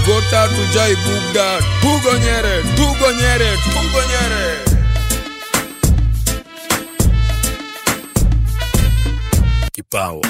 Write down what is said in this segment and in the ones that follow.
gota tujai bugda tugonyere tugonyere tugonyere Kipawa.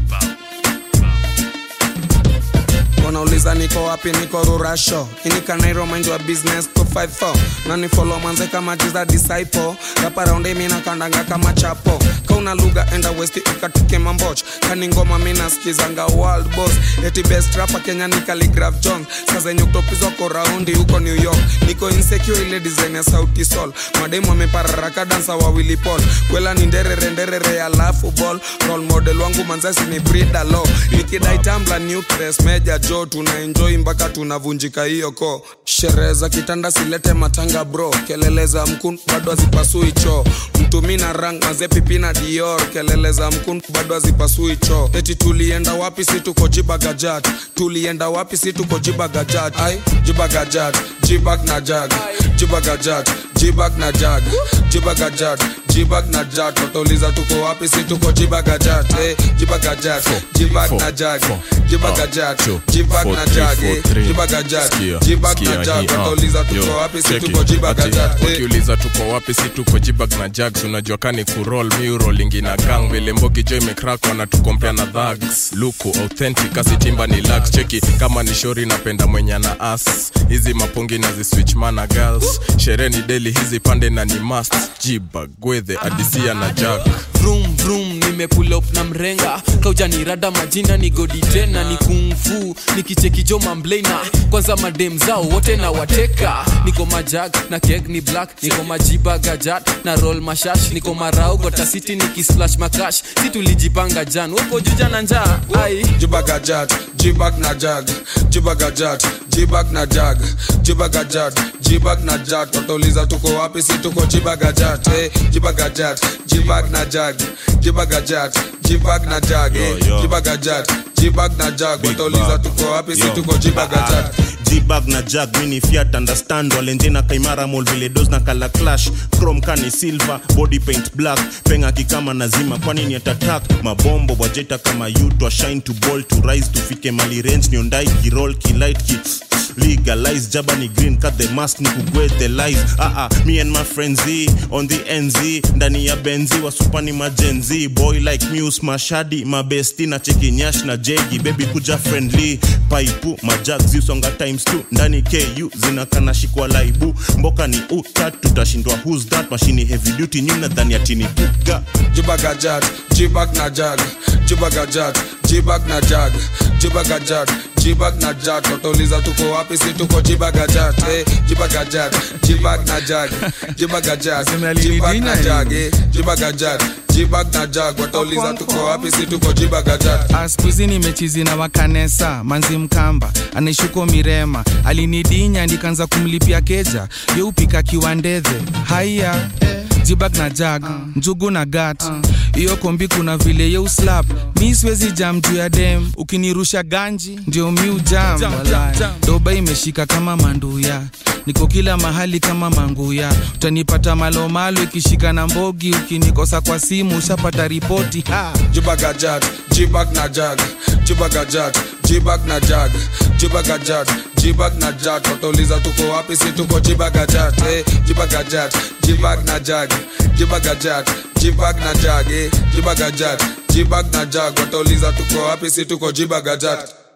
wanauliza niko wapi niko rurasho inikanairo mind wa business 254 nani follow manze kama jiza disciple rapa raundi mina kandanga kama chapo kauna lugha enda west ikatike mamboch kani ngoma mina skizanga world boss eti best rapa kenya ni Khaligraph jones sazenye kutopizwa ko raundi huko new york niko insecure ile design ya sauti sol mademu amepararaka dansa wawili pol kwela ni nderere nderere alafu ball role model wangu manzasi ni brida lo nikidai tambla nucleus meja jo tuna enjoy mpaka tunavunjika hiyo ko sherehe za kitanda silete matanga bro kelele za mkun bado hazipasui choo mtumi na rang mazepipi na dior kelele za mkun bado hazipasui choo eti tulienda wapi si tuko jibagajat tulienda wapi si tuko jibagajat ai jibagajat jibag na jag jibagajat jibag na jag jibagajat jibag na jag watauliza tuko wapi si tuko jibagajat eh, jibagajat jibag na jag jibagajat jibag na jag eh, jibagajat jibag na jag watauliza tuko wapi si tuko jibagajat eh. wakiuliza tuko wapi si tuko jibag na jags unajua kani kurol miurolingi na gang vile mbogi jo imekrak wanatukompea na dhags luku authentic asitimba ni lax cheki kama ni shori napenda mwenye na as hizi mapongi na ziswitch mana girls sherehe ni deli hizi pande na ni mast jibag gwedhe adisia na jack vroom vroom nimepull up na mrenga kaujanirada majina ni godi tena ni kungfu nikichekijo mamblena kwanza madem zao wote na wateka niko majag na keg ni black niko majiba gajat na roll mashash niko marau gotasiti nikisplash makash si tulijipanga jan woko juja na njaa ai jibagajat jibag na jag jibagajat jibag na jag jibagajat jibag na jag watauliza tuko wapi si tuko jibagajat eh, jibagajat jibag na jag jibagajat jibag na jag eh, Yo, yo. jibagajat jibag na jag watauliza tuko wapi si Yo. tuko jibagajat jibag na jag mini fiat understand walenjena kaimara mol vile dos na kala clash chrome kani silver body paint black penga kikama nazima kwani ni atatak mabombo wajeta kama you to shine to ball to rise tufike mali range niondai kirol kilight ki legalize jaba ni green cut the mask ni kugwe the lies ah ah me and my friends Z, on the nz ndani ya benzi wasupani majenzi boy like muse mashadi mabesti na cheki nyash na jegi baby kuja friendly paipu majak ziusonga times 2 ndani ku zinakana shikwa laibu mboka ni utat tutashindwa who's that mashini heavy duty nyuna dhani atini puga jibagajat jibag na jag jibagajat jibag na jag jibagajat jibag na jag watauliza tuko wapi si tuko jibagajat eh, jibagajat jibag na jag jibagajat jibag na jag eh, jibagajat jibag na jag watauliza tuko wapi si tuko jibagajat askuzi nimechizi na wakanesa manzi mkamba anaishuko mirema alinidinya ndikanza kumlipia keja yeupika kiwandedhe haiya jibag na jag njugu na gat hiyo kombi kuna vile yeuslap mi siwezi jam juu ya dem ukinirusha ganji ndio miu jam walai. doba imeshika kama manduya niko kila mahali kama manguya utanipata malomalo ikishika na mbogi ukinikosa kwa simu ushapata ripoti ha. jibagajat jibag na jag jibagajat jibag na jag jibagajat jibag na jag watauliza tuko wapi si tuko jibagajat eh, jibagajat jibag na jag jibagajat jibag na jag eh, jibagajat jibag na jag watauliza tuko wapi si tuko jibagajat